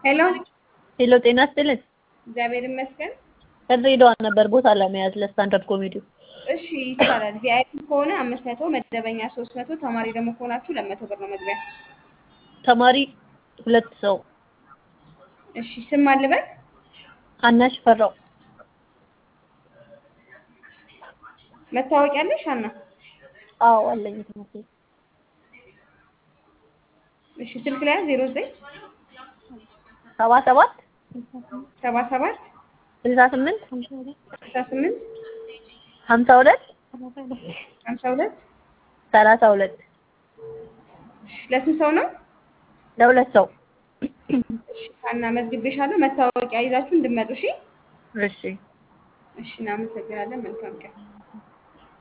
ሄሎ ሄሎ ጤና ይስጥልን። እግዚአብሔር ይመስገን። ከድሬዳዋ ነበር ቦታ ለመያዝ ለስታንዳርድ ኮሜዲ። እሺ ይቻላል። ቪአይፒ ከሆነ አምስት መቶ መደበኛ ሶስት መቶ ተማሪ ደግሞ ከሆናችሁ ለመቶ ብር ነው መግቢያ። ተማሪ ሁለት ሰው እሺ ስም አልበል አናሽ ፈራው መታወቂያ አለሽ አና? አዎ አለኝ ትምህርት ቤት እሺ ስልክ ላይ ዜሮ ዘጠኝ ሰባ ሰባት ሰባ ሰባት ስልሳ ስምንት ስልሳ ስምንት ሀምሳ ሁለት ሀምሳ ሁለት ሰላሳ ሁለት እሺ ለስንት ሰው ነው? ለሁለት ሰው እሺ አና መዝግቤሻለሁ። መታወቂያ ይዛችሁ እንድመጡ እሺ። እሺ እሺ እናመሰግናለን። መልካም ቀን